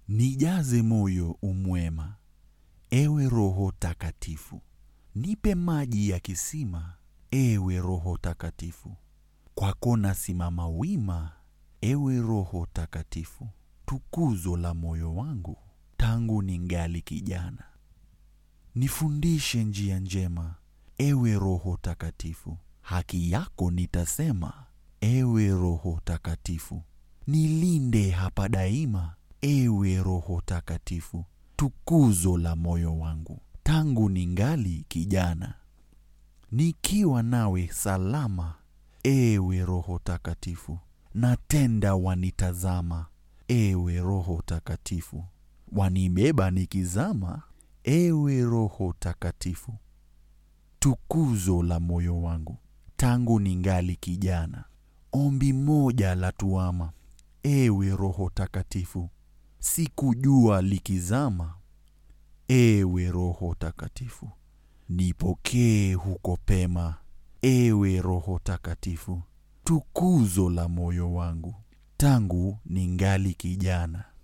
Nijaze moyo umwema, ewe Roho Takatifu. Nipe maji ya kisima, ewe Roho Takatifu. Kwako nasimama wima, ewe Roho Takatifu. Tukuzo la moyo wangu tangu ningali kijana. Nifundishe njia njema, ewe Roho Takatifu. Haki yako nitasema, ewe Roho Takatifu. Nilinde hapa daima, ewe Roho Takatifu. Tukuzo la moyo wangu tangu ningali kijana. Nikiwa nawe salama, ewe Roho Takatifu. Natenda wanitazama, ewe Roho Takatifu. Wanibeba nikizama, ewe Roho Takatifu. Tukuzo la moyo wangu tangu ningali kijana. Ombi moja la tuama, ewe Roho Takatifu. Sikujua likizama, ewe Roho Takatifu. Nipokee huko pema, ewe Roho Takatifu. Tukuzo la moyo wangu tangu ningali kijana.